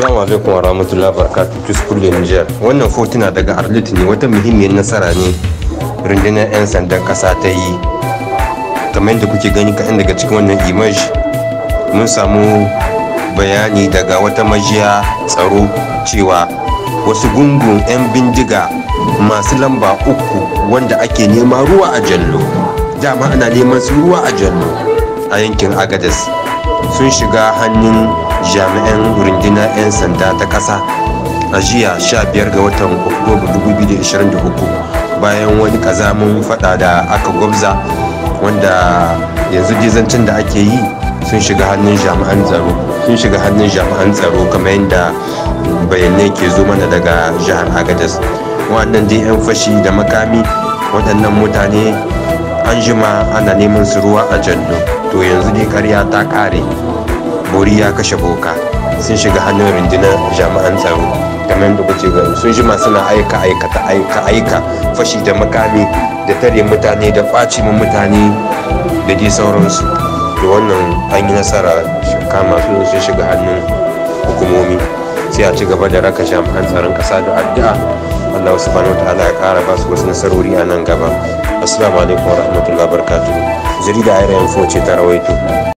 Assalamu alaikum wa rahmatullahi wa barakatuh Tuskulle Niger. Wannan fotuna daga Arlit ne wata muhimmiyar nasara ne rundunar 'yan sandan ƙasa ta yi. Kamar yadda kuke gani kaɗan daga cikin wannan image mun samu bayani daga wata majiya tsaro cewa wasu gungun 'yan bindiga masu lamba uku wanda ake nema ruwa a jallo. Dama ana neman su ruwa a jallo a yankin Agadez sun shiga hannun jami'an rundunar 'yan sanda ta ƙasa a jiya 15 ga watan oktoba 2023 bayan wani kazamin fada da aka gwabza wanda yanzu gizancin da ake yi sun shiga hannun jami'an tsaro sun shiga hannun jami'an tsaro kamar yadda bayanai ke zo mana daga jihar agadas waɗannan dai 'yan fashi da makami waɗannan mutane an jima ana neman su ruwa a jallo to yanzu dai karya ta ƙare bori ya kashe boka sun shiga hannun rundunar jami'an tsaro kamar yadda kuke gani sun jima suna aika aikata aika aika fashi da makami da tare mutane da kwaci mu mutane da dai sauransu da wannan an yi nasara kama su sun shiga hannun hukumomi sai a ci gaba da raka jami'an tsaron kasa da addu'a Allah subhanahu wataala ya kara ba su wasu nasarori a nan gaba assalamu alaikum wa rahmatullahi wa barakatuh jarida ayar yanfo ce ta rawaito